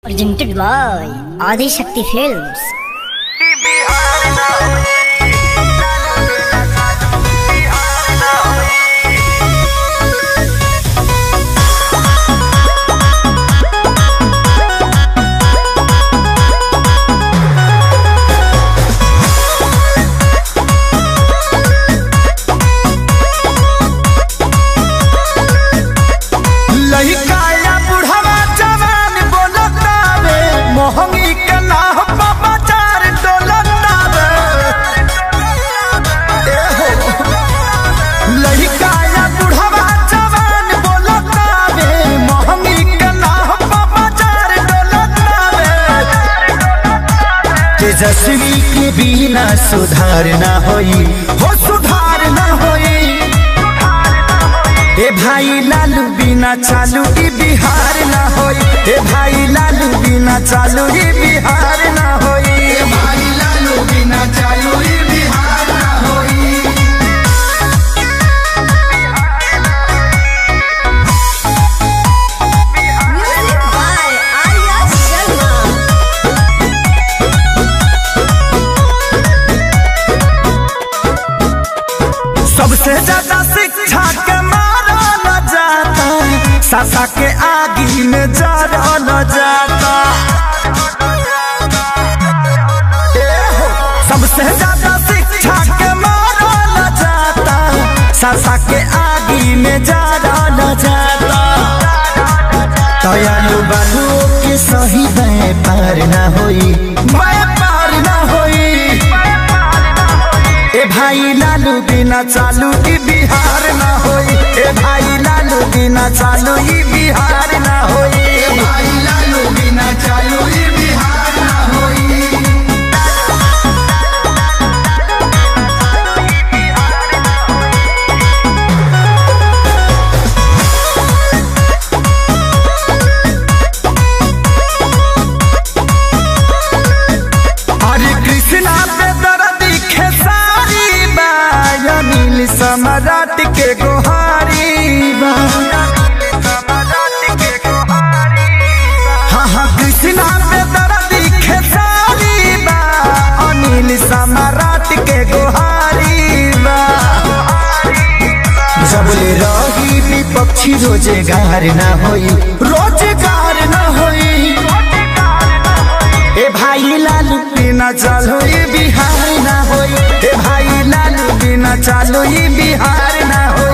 Presented by Adi Shakti Films. लइका या बुढ़वा जवान बोलतावे मोहंगी के नाह बाबा चार डोलतावे ए हो लइका या बुढ़वा जवान बोलतावे मोहंगी के नाह बाबा चार डोलतावे तेजस्वी के बिना सुधार ना होई हो सुधार ना होई ए भाई लालू बिना चालू ई बिहार ना होई ए भाई लालू बिना चालू ई बिहार ना होई ए भाई लालू बिना चालू ई बिहार ना होई Music by Arya Sharma. सबसे ज्यादा शिक्षा के मारा न जाता सासा के आगी में जरा न जाता ए हो, सबसे ज्यादा शिक्षा के मारा न जाता सासा के आगी में जरा न जाता दयालु बालू के सही व्यापार न होई व्यापार न होई ए भाई लालू बिना चालू ई बिहार ना होई ए भाई लालू बिना चालू ई बिहार ना होई ए भाई लालू बिना चालू ई बिहार ना होई हरे कृष्णा पे दर्द खेसारी बा या नील सम्राट के गोहारी बा हाँ हाँ कृष्णा पे दर्द खेसारी बा अनिल सम्राट के गोहारी बा जबले रही विपक्षी रोजगार ना होई रोजगार ना होई ए भाई लालू बिना चालो ये बिहार ना होई ए भाई लालू बिना चालो ये बिहार ना होई